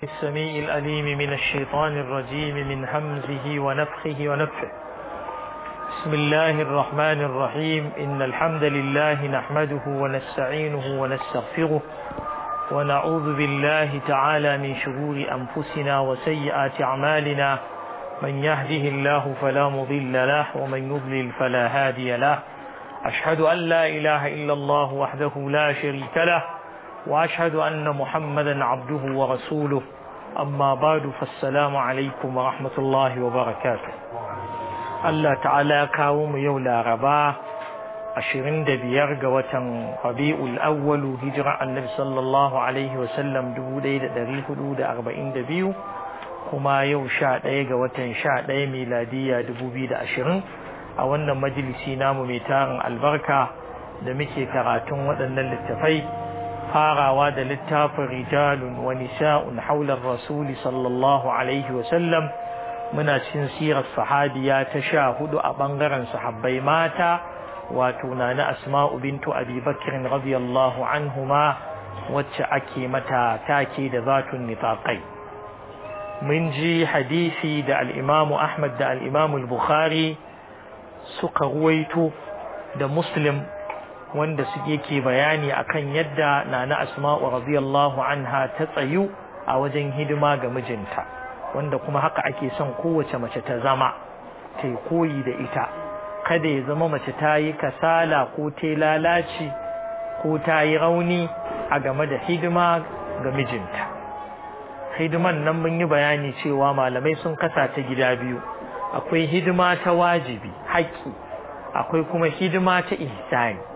السميع الأليم من الشيطان الرجيم من همزه ونفخه ونفخه بسم الله الرحمن الرحيم إن الحمد لله نحمده ونستعينه ونستغفره ونعوذ بالله تعالى من شرور أنفسنا وسيئات أعمالنا من يهده الله فلا مضل له ومن يضلل فلا هادي له أشهد أن لا إله إلا الله وحده لا شريك له وأشهد أن محمدا عبده ورسوله أما بعد فالسلام عليكم ورحمة الله وبركاته الله تعالى كاوم يولا ربا أشرين دبيار قوة ربيع الأول هجرة النبي صلى الله عليه وسلم دبو ديد دري حدود أربعين دبيو كما يو شاء ديغ وتن شاء دي ميلادية دبو بيد أشرين أولنا مجلسي نام ميتار البركة دمكي كراتون ودن للتفاي farawa da littafin rijalun wa nisa'un haular rasuli sallallahu alaihi wasallam muna cikin sirar sahabiya ta sha hudu a ɓangaren sahabbai mata wato na na asma'u bintu abi bakirin radiyallahu anhuma wacce ake mata take da zatun nitaqai mun ji hadisi da al'imamu ahmad da al'imamu bukhari suka ruwaito da muslim wanda suke ke bayani akan yadda nana asma'u radiyallahu anha ta tsayu a wajen hidima ga mijinta wanda kuma haka ake son kowace mace ta zama ta koyi da ita kada ya zama mace ta yi kasala ko ta lalaci ko ta yi rauni a game da hidima ga mijinta hidiman nan mun yi bayani cewa malamai sun kasa ta gida biyu akwai hidima ta wajibi haƙƙi akwai kuma hidima ta ihsani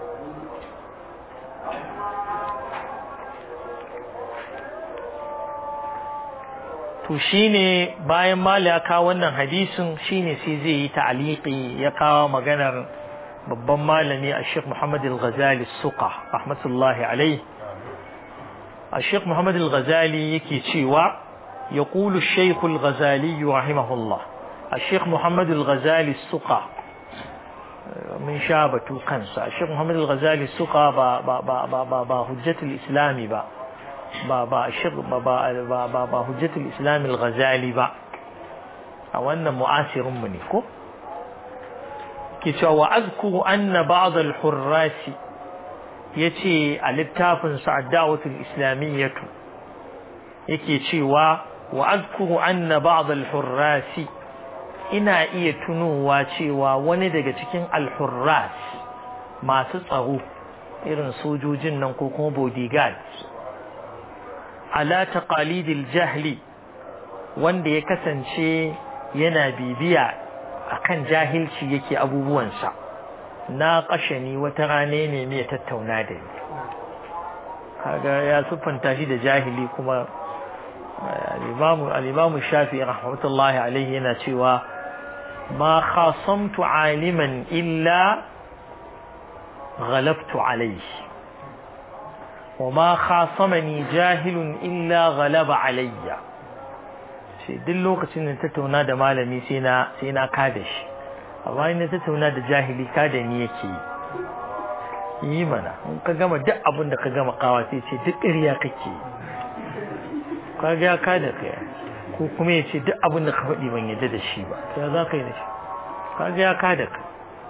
to shine bayan mali ya kawo wannan hadisin shine sai zai yi ta'liqi ya kawo maganar babban malami a Sheikh Muhammad Al-Ghazali Suqa rahmatullahi alayhi a Sheikh Muhammad Al-Ghazali yake cewa يقول الشيخ الغزالي رحمه الله الشيخ محمد الغزالي السقا من شابة كنسا الشيخ محمد الغزالي السقا با با با با با, با حجة الإسلام با ba ba shir ba ba ba ba hujjatul islam al-ghazali ba a wannan mu'asirin mu ne ko ke cewa wa azkuru anna ba'd al-hurras yace a littafin sa ad-da'watul islamiyyatu yake cewa wa azkuru anna ba'd al-hurras ina iya tunowa cewa wani daga cikin al-hurras masu tsaro irin sojojin nan ko kuma bodyguards ala taqalidil jahli wanda ya kasance yana bibiya akan jahilci yake abubuwansa na kashani wata rane ne mai tattauna da ni kaga ya siffanta shi da jahili kuma al-imamu shafi rahmatullahi alaihi yana cewa ma khasamtu aliman illa ghalabtu alaihi وما خاصمني جاهل إلا غلب علي shi duk lokacin da tattauna da malami sai na sai na kada shi amma in tattauna da jahili kada ni yake yi mana in ka gama duk abin da ka gama kawa sai ce duk ƙarya kake ka ga ka da kai ko kuma ya ce duk abin da ka faɗi ban yadda da shi ba ya za ka yi da shi ka ga ka da kai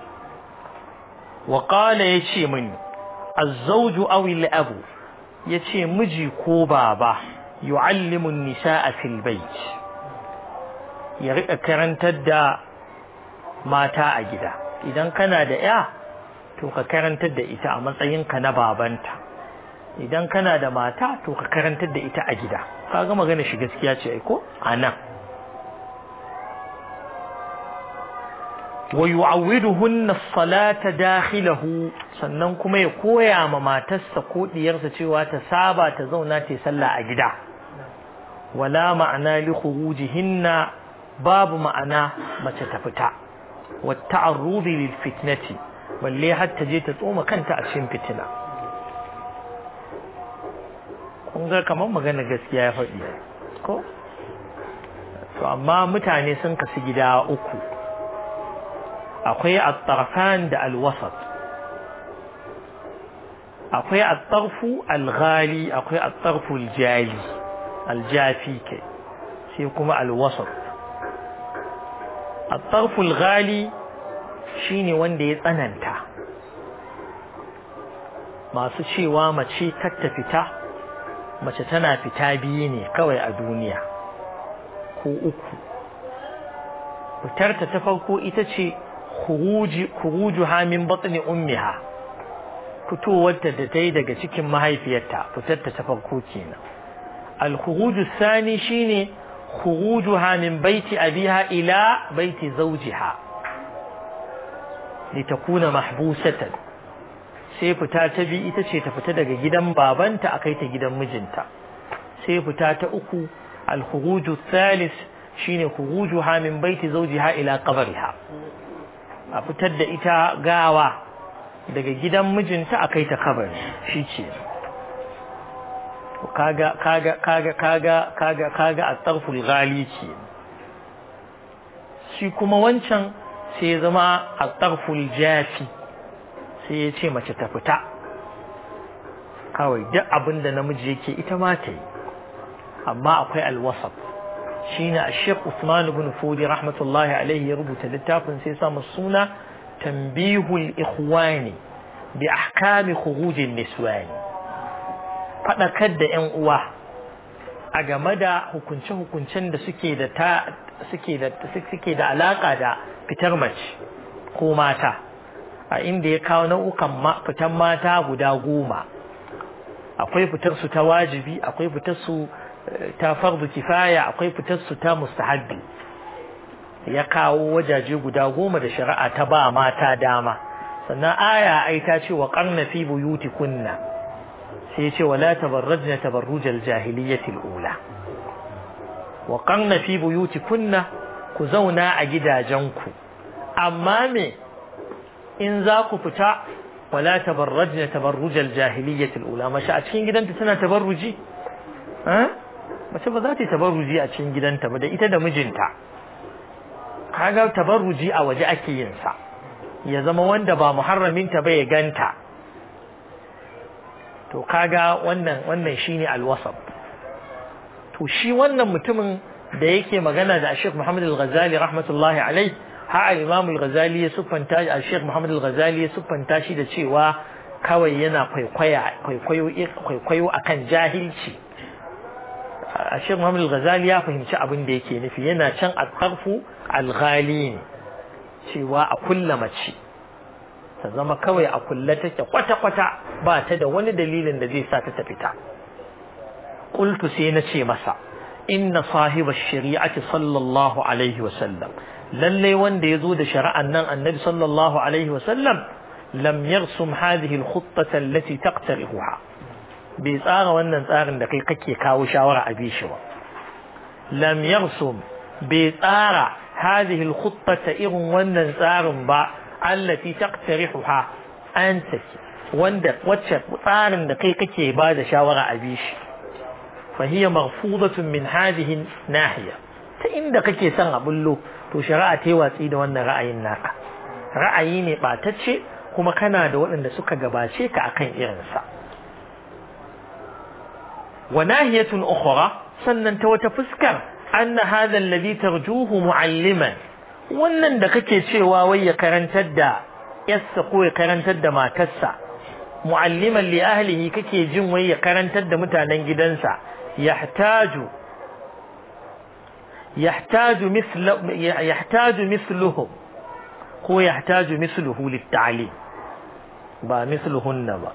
wa qala ya ce mini الزوج أو الأب yace miji ko baba yu'allimu an-nisaa fil bayt ya rika karantar da mata a gida idan kana da ya to ka karantar da ita a matsayin ka na babanta idan kana da mata to ka karantar da ita a gida kaga magana shi gaskiya ce ai ko anan wa yu'awwiduhunna as-salata dakhilahu sannan kuma ya koya ma matarsa ko diyarsa cewa ta saba ta zauna ta sallah a gida wala ma'ana li khurujihinna babu ma'ana mace ta fita wa ta'arrudi lil fitnati balle har ta je ta tsoma kanta a cikin fitina kun ga kamar magana gaskiya ya faɗi ko to amma mutane sun kasu gida uku akwai at-tarfan da al-wasat akwai at-tarfu al-ghali akwai at-tarfu al-jali aljafi kai sai kuma alwasat at-tarful ghali shine wanda ya tsananta masu cewa mace ta fita mace tana fita biyu ne kawai a duniya ko uku fitarta ta farko ita ce khurujuha min batni ummiha fitowarta da ta yi daga cikin mahaifiyarta fitarta ta farko kenan al-khuruju sani shine khurujuha min baiti abiha ila baiti zawjiha litakuna mahbusatan sai fita ta bi ita ce ta fita daga gidan babanta a kai ta gidan mijinta sai fita ta uku al-khuruju thalith shine khurujuha min baiti zawjiha ila qabriha a fitar da ita gawa daga gidan mijinta a kai ta kabari shi ce kaga kaga kaga kaga kaga kaga at-tarful ghali ce shi kuma wancan sai ya zama at-tarful jafi sai ya ce mace ta fita kawai duk abin da namiji yake ita ma ta yi amma akwai alwasaf shine Sheikh Usman ibn Fudi rahmatullahi alaihi ya rubuta littafin sai sa suna tanbihul ikhwani bi ahkami khurujin niswani fadakar da yan uwa a game da hukunce-hukuncen da suke da ta suke da suke da alaka da fitar mace ko mata a inda ya kawo nau'ukan fitan mata guda goma akwai fitar su ta wajibi akwai fitar su ta fardu kifaya akwai fitar su ta mustahabbi ya kawo wajaje guda goma da shari'a ta ba mata dama sannan aya ai ta ce wa qarna fi buyutikunna sai ya ce wala tabarrajna tabarrujal jahiliyyati ula wa qarna fi buyutikunna ku zauna a gidajenku amma me in za ku fita wala tabarrajna tabarrujal jahiliyyati ula mashi a cikin gidanta tana tabarruji eh mace ba za ta yi tabarruji a cikin gidanta ba da ita da mijinta kaga tabarruji a waje ake yin sa ya zama wanda ba muharraminta ba ya ganta to kaga wannan wannan shine alwasab to shi wannan mutumin da yake magana da Sheikh Muhammad Al-Ghazali rahmatullahi alai ha Imam Al-Ghazali ya siffanta Sheikh Muhammad Al-Ghazali ya siffanta shi da cewa kawai yana kwaikwaya kwaikwayo kwaikwayo akan jahilci Sheikh Muhammad Al-Ghazali ya fahimci abin da yake nufi yana can al-qarfu al-ghali ne cewa a kulla mace ta zama kawai a kulla take kwata-kwata ba ta da wani dalilin da zai sa ta fita qultu sai na ce masa inna sahiba shari'ati sallallahu alaihi wa sallam lalle wanda yazo da shari'an nan annabi sallallahu alaihi wa sallam lam yarsum hadhihi al-khuttata allati taqtarihuha bai tsara wannan tsarin da kai kake kawo shawara a bi shi ba lam yarsum bai tsara hadhihi al-khuttata irin wannan tsarin ba allati taqtarihuha anta wanda wacce tsarin da kai kake ba da shawara a bi shi فهي مرفوضة من هذه الناحية فإن kake son a bullo to shari'a ta yi watsi da wannan ra'ayin naka ra'ayi ne ɓatacce kuma kana da waɗanda suka gabace ka akan irinsa wa nahiyatun ukhra sannan ta wata fuskar anna hadha alladhi tarjuhu mu'alliman wannan da kake cewa wai ya karantar da yassa ko ya karantar da matarsa mu'alliman li ahlihi kake jin wai ya karantar da mutanen gidansa يحتاج يحتاج مثل يحتاج مثلهم هو يحتاج مثله للتعليم با مثلهن با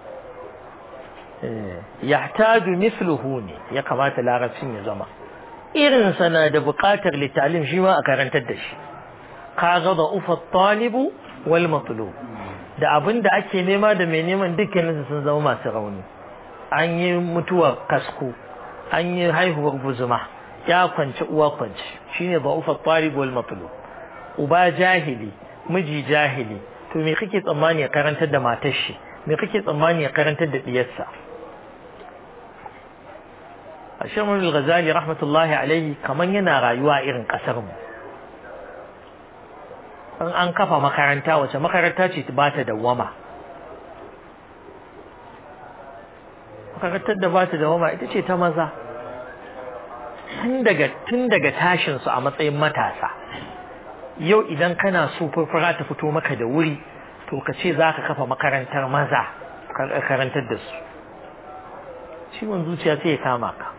يحتاج مثله ne ya kamata larabcin ya zama irin sana da buƙatar littalim shi ma a karantar da shi kaga da ufa talibu wal matlub da abin da ake nema da mai neman dukkanin sun zama masu rauni an yi mutuwar kasko an yi haihuwar buzuma ya kwanci uwa kwanci shine da'ufa talib wal matlub uba jahili miji jahili to me kake tsammani ya karantar da matar shi me kake tsammani ya karantar da diyarsa Ashir Muhammad Ghazali rahmatullahi alaihi kaman yana rayuwa irin kasar mu an an kafa makaranta wace makaranta ce ba ta dawwama makarantar da ba ta dawwama ita ce ta maza tun daga tun daga tashin su a matsayin matasa yau idan kana so furfura ta fito maka da wuri to ka ce za ka kafa makarantar maza karantar da su ciwon zuciya sai ya kama ka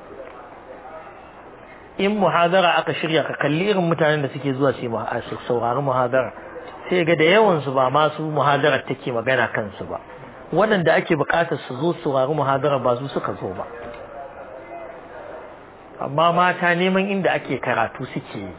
in muhadara aka shirya ka kalli irin mutanen da suke zuwa su saurari muhadara sai ga da yawan su ba ma su muhadarar take magana kansu ba waɗanda ake buƙatar su zo saurari muhadara ba su suka zo ba amma mata neman inda ake karatu suke yi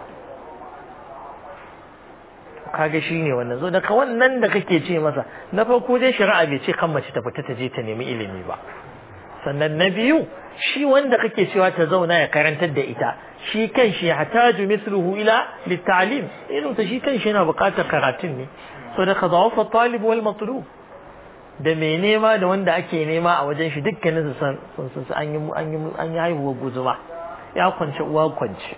kaga shine wannan zo daga wannan da kake ce masa na farko dai shari'a bai ce kan mace ta fita ta je ta nemi ilimi ba sannan na biyu shi wanda kake cewa ta zauna ya karantar da ita shi kan shi hataju mithluhu ila littalim irin ta shi kan shi yana buƙatar karatun ne so da kazawafa talib wal matlub da mai nema da wanda ake nema a wajen shi dukkanin su san sun an yi an yi an yi haihuwar guzuma ya kwance uwa kwance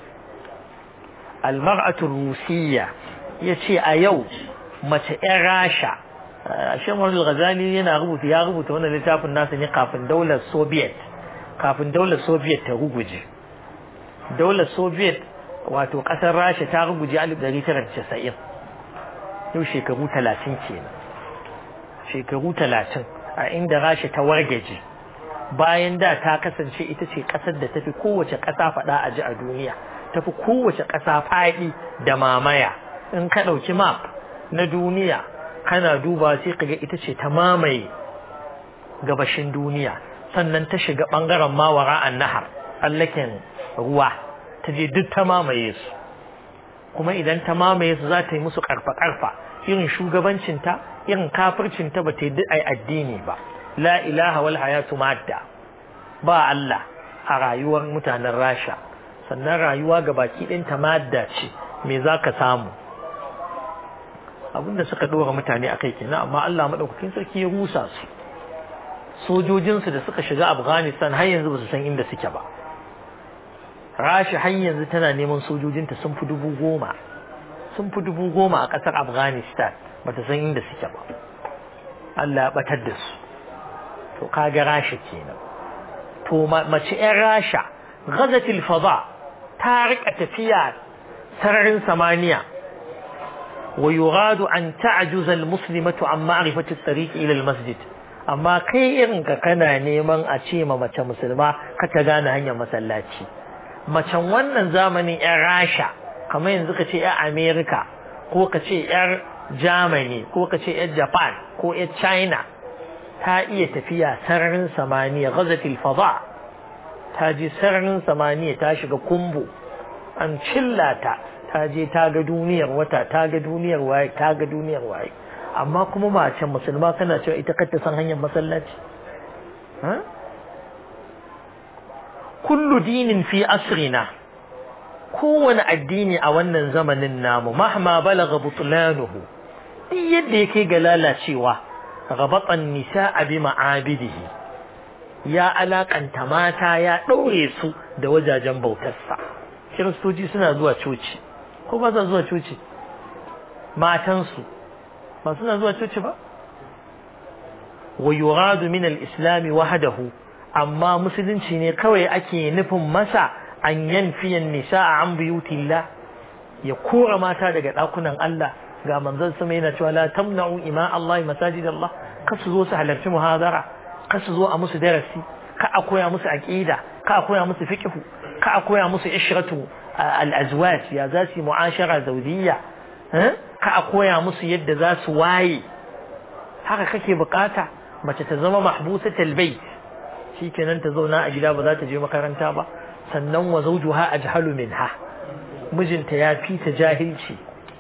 almar'atu rusiyya yace a yau mace yan rasha Shamar al-Ghazali yana rubuta ya rubuta wannan littafin nasa ne kafin daular Soviet kafin daular Soviet ta ruguje daular Soviet wato kasar Rasha ta ruguje 1990 yau shekaru 30 kenan shekaru 30 a inda Rasha ta wargaje bayan da ta kasance ita ce kasar da tafi kowace kasa fada a ji a duniya tafi kowace kasa fadi da mamaya in ka dauki map na duniya kana duba sai kaga ita ce ta mamaye gabashin duniya sannan ta shiga bangaren mawara an nahar allaken ruwa ta je duk ta mamaye su kuma idan ta mamaye su za ta yi musu karfa karfa irin shugabancinta irin kafircinta ba ta yi ai addini ba la ilaha wal hayatu madda ba Allah a rayuwar mutanen Rasha sannan rayuwa ga baki ɗinta madda ce me za ka samu abinda suka dora mutane a kai kenan amma Allah madaukakin sarki ya rusa su sojojinsu da suka shiga Afghanistan har yanzu ba su san inda suke ba Rashi har yanzu tana neman sojojinta sun fi dubu goma sun fi dubu goma a ƙasar Afghanistan ba ta san inda suke ba Allah ya batar da su to kaga Rasha kenan to mace 'yan Rasha ghazatil fada ta rika tafiya sararin samaniya ويراد أن تعجز المسلمة عن معرفة الطريق إلى المسجد أما كي إنك كان نيمان أشيما ما مسلمة كتغانا هنيا مسلاتي ما wannan zamanin ‘yan Rasha kamar yanzu ka ce ‘yan Amerika ko ka ce ‘yan Germany ko ka ce ‘yan Japan ko ‘yan China ta iya tafiya sararin samaniya gazatil fada ta je sararin samaniya ta shiga kumbu an cillata ta je ta ga duniyar wata ta ga duniyar waye ta ga duniyar waye amma kuma mace musulma kana cewa ita kanta san hanyar masallaci kullu dinin fi asrina kowane addini a wannan zamanin namu mahma balaga butlanuhu duk yadda yake ga lalacewa rabatan nisa'a bi ma'abidihi ya alakanta mata ya ɗaure su da wajajen bautarsa kiristoci suna zuwa coci ko ba sa zuwa coci matansu ba suna zuwa coci ba wa yuradu min al-islam wahdahu amma musulunci ne kawai ake nufin masa an yanfiya nisaa an buyutillah ya kora mata daga dakunan Allah ga manzon sama yana cewa la tamna'u ima Allah masajid Allah kasu zo su halarci muhadara kasu zo a musu darasi ka a koya musu aqida ka a koya musu fiqh ka a koya musu ishratu al-azwaj ya za su mu'ashara zawjiyya ka a koya musu yadda za su waye haka kake bukata mace ta zama mahbusatul bait shikenan ta zauna a gida ba za ta je makaranta ba sannan wa zawjuha ajhalu minha mijinta ya fi ta jahilci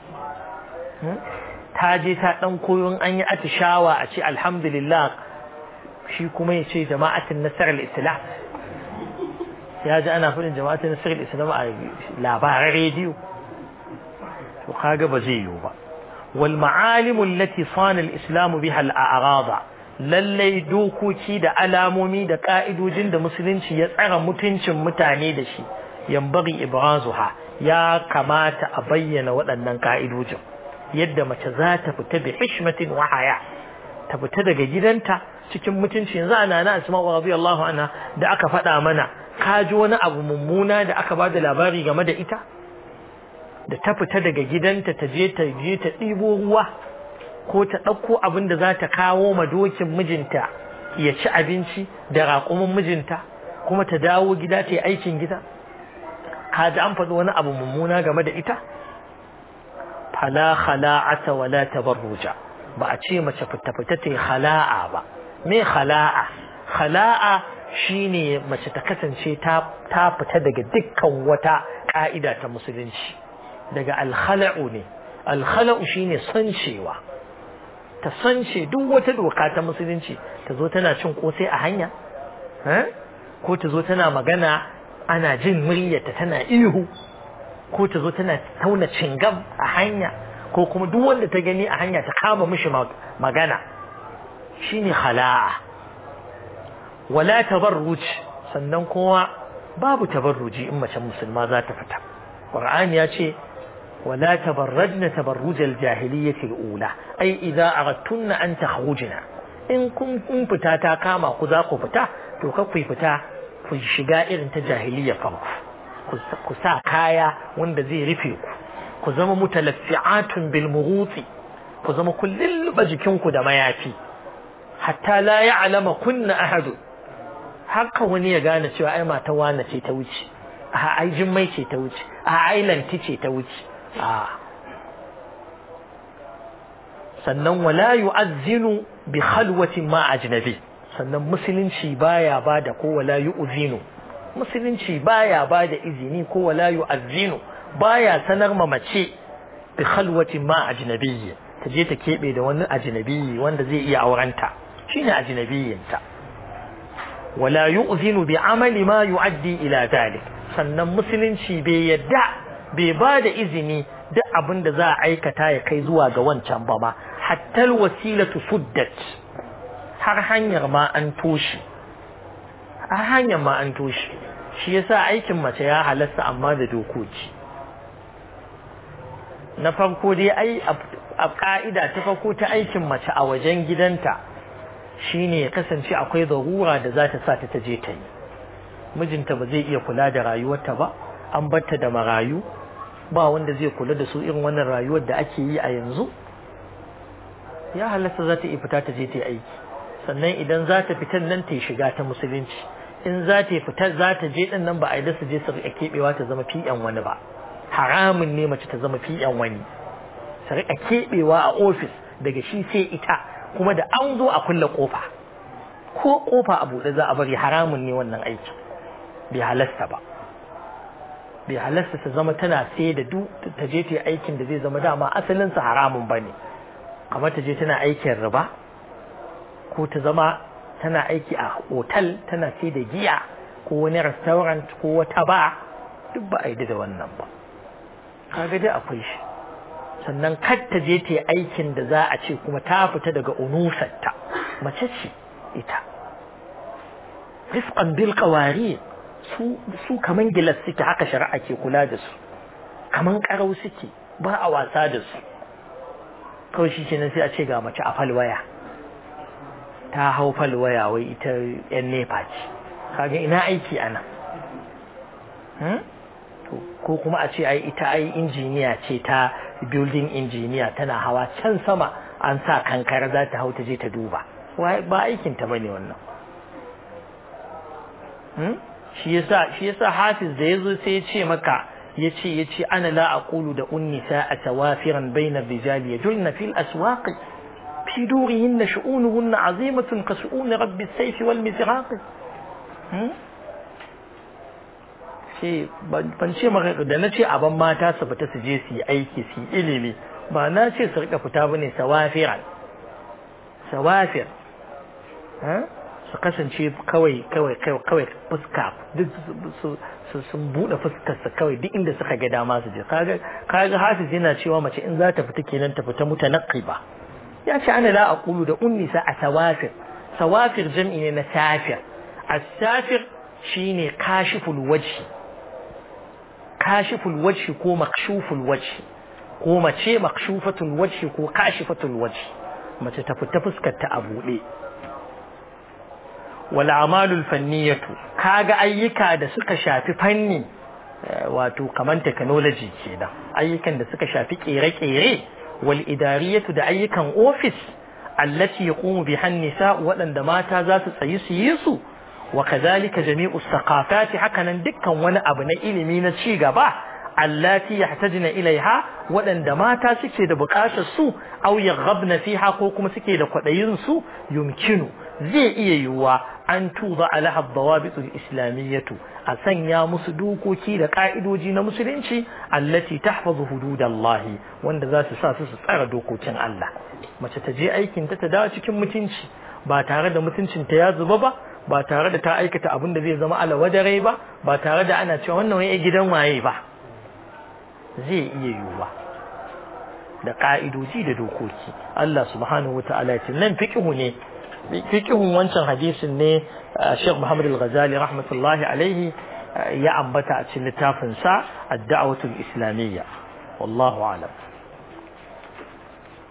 ta je ta dan koyon an yi atishawa a ce alhamdulillah shi kuma ya ce jama'atin nasarar islam ya ji ana faɗin jama'atin nasarar islam a labaran rediyo to kaga ba zai yiwu ba wal ma'alimu allati sana al-islam biha al-a'rada lallai dokoki da alamomi da ka'idojin da musulunci ya tsara mutuncin mutane da shi yambari ibrazuha ya kamata a bayyana waɗannan ka'idojin yadda mace za ta fita bi hishmatin wa haya ta fita daga gidanta cikin mutunci yanzu ana na asma'u radiyallahu anha da aka faɗa mana ka ji wani abu mummuna da aka ba da labari game da ita da ta fita daga gidanta ta je ta je ta ɗibo ruwa ko ta ɗauko abin da za ta kawo ma dokin mijinta ya ci abinci da raƙumin mijinta kuma ta dawo gida ta yi aikin gida ka ji an faɗi wani abu mummuna game da ita fala khala'ata wala tabarruja ba a ce mace fita fita ta yi khala'a ba me khala'a khala'a shine mace ta kasance ta ta fita daga dukkan wata ka'ida ta musulunci daga alkhala'u ne alkhala'u shine sancewa ta sance duk wata doka ta musulunci ta zo tana cin kosai a hanya ko ta zo tana magana ana jin muryarta tana ihu ko ta zo tana tauna cingam a hanya ko kuma duk wanda ta gani a hanya ta kama mishi magana shine khala'a wala tabarruj sannan kuma babu tabarruji in mace musulma za ta fita qur'ani ya ce ولا تبرجن تبرج الجاهلية الأولى أي إذا أردتن أن تخرجن إن كنتم فتا تاكاما كذاكو فتا توكفي فتا في شقائر انت جاهلية فرق كسا كايا وند زي رفيق كزم متلفعات بالمغوط كزم كل البجكنكو دما يافي حتى لا يعلم كن أحد haka wani ya gane cewa ai mata wane ce ta wuce a ai jimmai ce ta wuce a ai lanti ce ta wuce sannan wala yu'azzinu bi khalwatin ma ajnabi sannan musulunci baya bada ko wala yu'zinu musulunci baya bada izini ko wala yu'azzinu baya sanar ma mace bi khalwatin ma ajnabiyyi ta je ta kebe da wani ajnabiyyi wanda zai iya aurenta shine ajnabiyyinta wala yu'zinu bi amali ma yu'addi ila dalik sannan musulunci bai yadda bai ba da izini duk abin da za a aikata ya kai zuwa ga wancan ba ma hatta wasilatu suddat har hanyar ma an toshe har hanyar ma an toshe shi yasa aikin mace ya halasta amma da dokoki na farko dai ai a ka'ida ta farko ta aikin mace a wajen gidanta shine ya kasance akwai zarura da za ta sa ta je ta yi mijinta ba zai iya kula da rayuwarta ba an batta da marayu ba wanda zai kula da su irin wannan rayuwar da ake yi a yanzu ya halasta za ta iya fita ta je ta yi aiki sannan idan za ta fitar nan ta yi shiga ta musulunci in za ta fita za ta je din nan ba a yi da su je su riƙa keɓewa ta zama fi'yan wani ba haramun ne mace ta zama fi'yan wani su riƙa keɓewa a ofis daga shi sai ita kuma da an zo a kulle kofa ko kofa a buɗe za a bari haramun ne wannan aiki bai halasta ba bai halasta ta zama tana sai da duk ta je ta yi aikin da zai zama dama asalinsa haramun ba ne kamar ta je tana aikin riba ko ta zama tana aiki a otal tana sai da giya ko wani restaurant ko wata ba duk ba a yi da wannan ba kaga dai akwai shi sannan kar ta je ta yi aikin da za a ce kuma ta fita daga unusarta mace ce ita rifqan bil qawari su su kaman gilas suke haka shari'a ke kula da su kaman karau suke ba a wasa da su kawai shi kenan sai a ce ga mace a falwaya ta hau falwaya wai ita yan nefa ce kaga ina aiki ana ko kuma a ce ai ita ai injiniya ce ta building engineer tana hawa can sama an sa kankara za ta hau ta je ta duba ba aikin ta bane wannan shi yasa shi yasa hafiz da yazo sai ya ce maka yace yace ana la aqulu da unnisa atawafiran bayna rijali yajulna fil aswaq fi durihinna shu'unuhunna azimatun ka shu'un rabbi as-sayf wal mizraq ce ban ce maka da na ce aban mata su fita su je su yi aiki su yi ilimi ba na ce su rika fita bane sawafiran sawafir su kasance kawai kawai kawai fuska duk su sun bude fuskar su kawai duk inda suka ga dama su je kaga kaga hafiz yana cewa mace in za ta fita kenan ta fita mutanaqqiba ya ce ana la aqulu da unnisa a sawafir sawafir jam'i ne na safir as-safir shine kashiful wajhi kashiful wajhi ko makshuful wajhi ko mace makshufatul wajhi ko kashifatul wajhi mace ta fita fuskar ta a buɗe wal amalul fanniyatu kaga ayyuka da suka shafi fanni wato kaman technology kenan ayyukan da suka shafi kere-kere wal idariyatu da ayyukan office allati yaqumu biha an-nisa waɗanda mata za su tsayi su yi su wa kadhalika jami'u thaqafati hakanan dukkan wani abu na ilimi na ci gaba allati yahtajna ilaiha waɗanda mata suke da buƙatar su aw yaghabna fiha ko kuma suke da kwaɗayin su yumkinu zai iya yiwuwa an tuba alaha dawabitul islamiyyatu a sanya musu dokoki da ka'idoji na musulunci allati tahfazu hududallahi wanda za su sa su su tsara dokokin Allah mace ta je aikin ta ta dawo cikin mutunci ba tare da mutuncin ta ya zuba ba ba tare da ta aikata abin da zai zama alawadare ba ba tare da ana cewa wannan wani gidan waye ba zai iya yiwuwa da ka'idoji da dokoki Allah subhanahu wata'ala ya ce nan fiqhu ne fiqhun wancan hadisin ne Sheikh Muhammad Al-Ghazali rahmatullahi alaihi ya ambata a cikin littafin sa Ad-Da'watul Islamiyya wallahu a'lam